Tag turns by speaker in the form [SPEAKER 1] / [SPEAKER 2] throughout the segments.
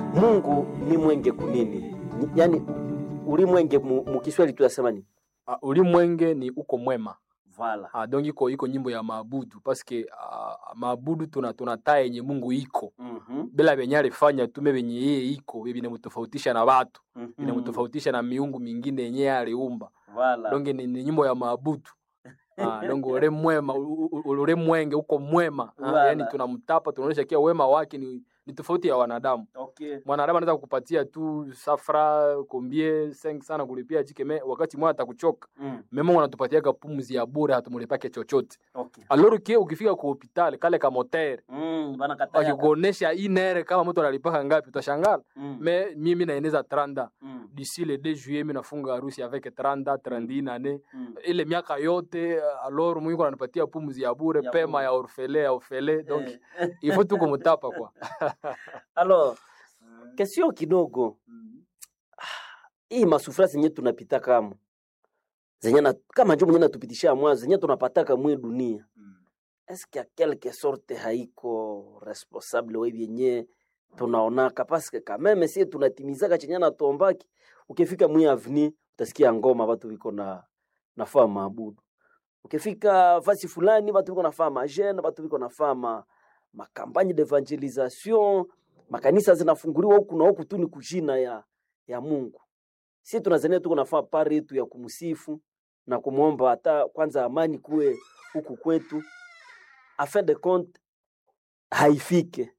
[SPEAKER 1] Mungu ni mwenge kunini? Ni- Yaani ulimwenge mu, mu Kiswahili tunasema ni
[SPEAKER 2] Uh, ulimwenge ni uko mwema
[SPEAKER 1] vala.
[SPEAKER 2] uh, donc iko iko nyimbo ya maabudu paske uh, maabudu tuna tunataa yenye Mungu iko
[SPEAKER 1] Mhm.
[SPEAKER 2] bila venye alifanya tume venye yeye iko vinamtofautisha na watu
[SPEAKER 1] Mhm.
[SPEAKER 2] vinamtofautisha na miungu mingine yenye yeye aliumba
[SPEAKER 1] Vala.
[SPEAKER 2] donc ni, ni nyimbo ya maabudu Ah, donc ule mwema u- u- u- ule mwenge uko mwema ah,
[SPEAKER 1] Wala.
[SPEAKER 2] yani tunamtapa tunaonyesha kia wema wake ni, ni tofauti ya wanadamu
[SPEAKER 1] Okay.
[SPEAKER 2] mwanadamu anaweza kukupatia tu safra kombie seng sana kulipia chikeme wakati mwana atakuchoka
[SPEAKER 1] Mm.
[SPEAKER 2] me Mungu anatupatiaga pumzi ya bure hatumulipake chochote
[SPEAKER 1] Okay.
[SPEAKER 2] alors que ukifika ku hospitali kale ka motere
[SPEAKER 1] Mm, bana kataya.
[SPEAKER 2] wakikuonesha inere kama mtu analipaka ngapi utashangala
[SPEAKER 1] Mm.
[SPEAKER 2] me mimi naeneza tranda
[SPEAKER 1] Mm.
[SPEAKER 2] d'ici le 2 juillet mi nafunga harusi avec tranda trandine ane
[SPEAKER 1] Mm.
[SPEAKER 2] ile miaka yote alors Mungu ananipatia pumzi ya bure
[SPEAKER 1] Ya
[SPEAKER 2] pema
[SPEAKER 1] bure.
[SPEAKER 2] ya orfele ya orfele donc
[SPEAKER 1] Eh.
[SPEAKER 2] il faut tu kumtapa kwa
[SPEAKER 1] Alors, kesio kidogo hii masufura zenye tunapita kama zenye na, kama njo mwenye natupitisha mwanzo zenye tunapataka mwe dunia eske a quelque sorte haiko responsable we vyenye tunaonaka paske kameme sie tunatimizaka chenye natuombaki ukifika mwi avni utasikia ngoma watu viko na nafaa maabudu ukifika fasi fulani watu viko nafaa majene watu viko nafaa ma makampagne d'evangelisation makanisa zinafunguliwa huku na huku tu ni kujina ya ya Mungu si tunazania tuko nafaa pari yetu ya kumsifu na kumwomba hata kwanza amani kuwe huku kwetu a fin de compte haifike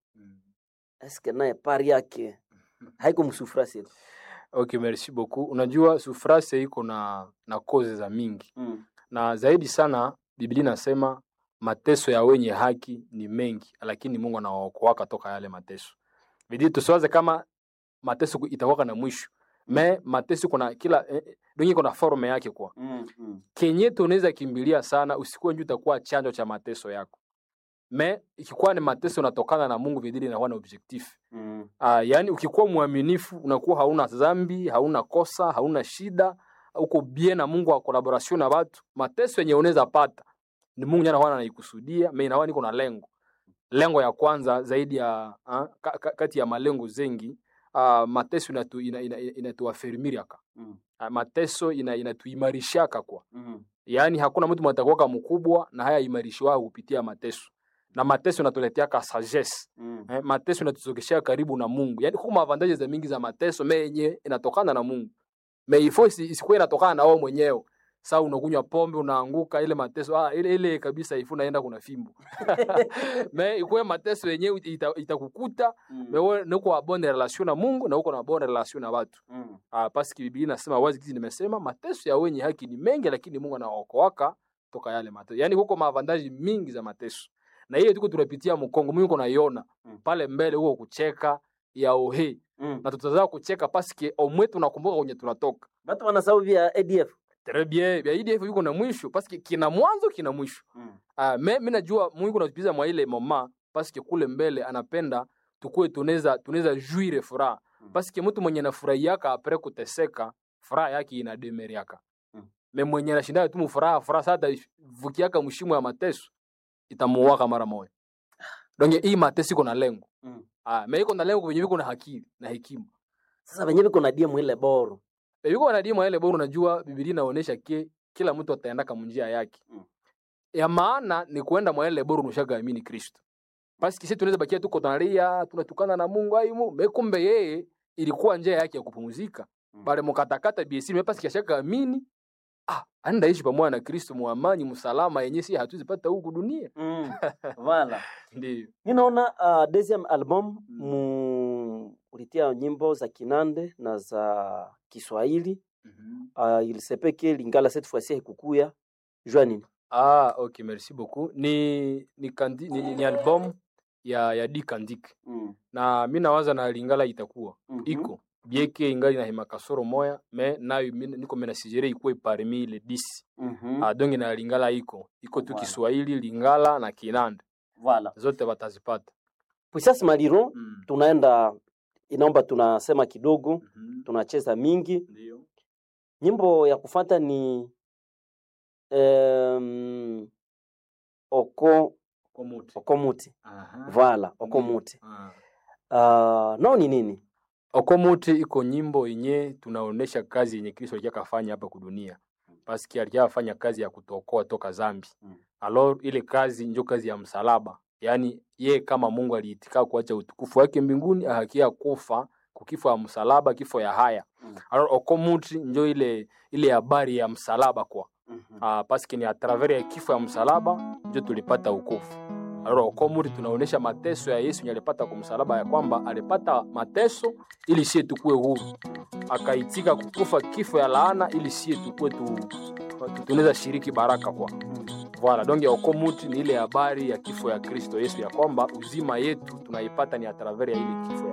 [SPEAKER 1] eske naye pari yake haiko msufura sile
[SPEAKER 2] okay merci beaucoup unajua sufrase iko na na koze za mingi
[SPEAKER 1] mm.
[SPEAKER 2] na zaidi sana biblia inasema mateso ya wenye haki ni mengi lakini mungu anawaokoaka toka yale mateso bidi tusiwaze kama mateso ku- itakuwaka na mwisho me mateso kuna kila eh, eh, donge iko na forme yake kwa
[SPEAKER 1] Mm, mm.
[SPEAKER 2] kenye tunaweza kimbilia sana usikuwe nju utakuwa chanjo cha mateso yako me ikikuwa ni mateso unatokana na mungu vidili inakuwa na objectif
[SPEAKER 1] Mm.
[SPEAKER 2] Uh, yaani ukikuwa mwaminifu unakuwa hauna dhambi, hauna kosa, hauna shida, uko bien na Mungu wa collaboration na watu. Mateso yenye unaweza pata ni Mungu yana wana anaikusudia, mimi naona niko na lengo. Lengo ya kwanza zaidi ya uh, ka, ka, kati ya malengo zengi uh, mateso inatu ina, ina, inatuafirmiriaka.
[SPEAKER 1] Mm.
[SPEAKER 2] Uh, mateso ina inatuimarishaka kwa.
[SPEAKER 1] Mm.
[SPEAKER 2] Yaani hakuna mtu mtakuwa mkubwa na haya imarishwa kupitia mateso. Na mateso inatuleteaka sagesse
[SPEAKER 1] Mm.
[SPEAKER 2] eh, mateso inatuzogeshea karibu na Mungu. Yaani kuna avantage za mingi za mateso me yenye inatokana na Mungu. Me ifo isi, isikuwe inatokana na wewe mwenyewe. Sasa unakunywa pombe unaanguka ile mateso ah, ile ile kabisa ifu naenda kuna fimbo. me ikuwe mateso yenyewe ita- itakukuta
[SPEAKER 1] Mm.
[SPEAKER 2] me wewe nuko na bonne relation na Mungu na uko na bonne relation na watu.
[SPEAKER 1] Mm.
[SPEAKER 2] Ah, paski Biblia inasema wazi kizi nimesema mateso ya wenye haki ni mengi lakini Mungu anaokoaka toka yale mateso. Yaani huko maavantaji mingi za mateso. Na hiyo tuko tunapitia mkongo Mungu naiona
[SPEAKER 1] Mm.
[SPEAKER 2] pale mbele huko kucheka ya ohe
[SPEAKER 1] Mm.
[SPEAKER 2] na tutazaa kucheka paske omwe tunakumbuka kwenye tunatoka
[SPEAKER 1] Batu wanasahau vya ADF.
[SPEAKER 2] très bien vya IDF yuko na mwisho paske kina mwanzo kina mwisho
[SPEAKER 1] Mm.
[SPEAKER 2] ah me mimi najua Mungu anatupiza mwa ile mama paske kule mbele anapenda tukue tunaweza tunaweza juire furaha
[SPEAKER 1] Mm.
[SPEAKER 2] paske mtu mwenye anafurahiaka apre kuteseka furaha yake inademeriaka
[SPEAKER 1] Mm.
[SPEAKER 2] me mwenye anashinda tu mfuraha furaha sasa vukiaka mshimo ya mateso itamuwaka mara moja donc hii mateso iko na lengo
[SPEAKER 1] Mm.
[SPEAKER 2] ah me iko na lengo kwenye viko na hakili na hekima
[SPEAKER 1] Sasa wenyewe viko na diemu ile boro.
[SPEAKER 2] E, yuko wanadimu ile bora unajua Biblia inaonyesha ke kila mtu ataenda kama njia yake.
[SPEAKER 1] Mm.
[SPEAKER 2] Ya maana ni kuenda mwa ile bora unashaga amini Kristo. Basi kisi tunaweza bakia tuko tunalia, tunatukana na Mungu aimu, me kumbe yeye ilikuwa njia yake ya kupumzika.
[SPEAKER 1] Mm.
[SPEAKER 2] Bale mkatakata BC mepasi kiashaka amini. Ah, anda ishi pamoja na Kristo muamani msalama yenye si hatuwezi pata huku dunia.
[SPEAKER 1] Mm. Voilà.
[SPEAKER 2] Ndio.
[SPEAKER 1] Ninaona uh, deuxième album mu ulitia nyimbo za Kinande na za Kiswahili uh, ilisepeke Lingala cette fois-ci haikukuya jua nini?
[SPEAKER 2] Ah, okay, merci beaucoup. Ni ni, kandi, ni, ni, ni album ya ya D Kandik.
[SPEAKER 1] Mm.
[SPEAKER 2] na mi nawaza na lingala itakuwa
[SPEAKER 1] Mhm.
[SPEAKER 2] iko bieke ingali na hema kasoro moya me nayo mi- niko mena sijere ikuwe parmi le 10
[SPEAKER 1] Mhm.
[SPEAKER 2] ah, donge na lingala iko iko tu
[SPEAKER 1] Voilà.
[SPEAKER 2] Kiswahili lingala na Kinanda
[SPEAKER 1] Voilà.
[SPEAKER 2] zote watazipata
[SPEAKER 1] Puissance Maliro
[SPEAKER 2] mm.
[SPEAKER 1] tunaenda inaomba tunasema kidogo,
[SPEAKER 2] mm
[SPEAKER 1] tunacheza mingi.
[SPEAKER 2] ndio
[SPEAKER 1] Nyimbo ya kufata ni um, oko
[SPEAKER 2] komuti
[SPEAKER 1] okomuti
[SPEAKER 2] aha
[SPEAKER 1] vala
[SPEAKER 2] Ndio.
[SPEAKER 1] okomuti
[SPEAKER 2] ah.
[SPEAKER 1] uh, nao ni nini
[SPEAKER 2] okomuti iko nyimbo yenye tunaonesha kazi yenye kristo alikuwa kafanya hapa kudunia paski alikuwa afanya kazi ya kutokoa toka zambi
[SPEAKER 1] Mm.
[SPEAKER 2] alors ile kazi njo kazi ya msalaba yaani ye kama mungu aliitika kuacha utukufu wake mbinguni ahakia kufa kukifo ya msalaba kifo ya haya
[SPEAKER 1] Mm.
[SPEAKER 2] alors okomuti njo ile ile habari ya msalaba kwa
[SPEAKER 1] Mhm.
[SPEAKER 2] uh, paske ni atravers ya kifo ya msalaba njo tulipata ukofu alors okomuri tunaonesha mateso ya yesu yenye alipata kwa msalaba ya kwamba alipata mateso ili sie tukue huru akaitika kukufa kifo ya laana ili sie tukue tu, tu, tunaweza shiriki baraka kwa Voilà, donc okomuti ni ile habari ya kifo ya Kristo Yesu ya kwamba uzima yetu tunaipata ni atravers ya ile kifo ya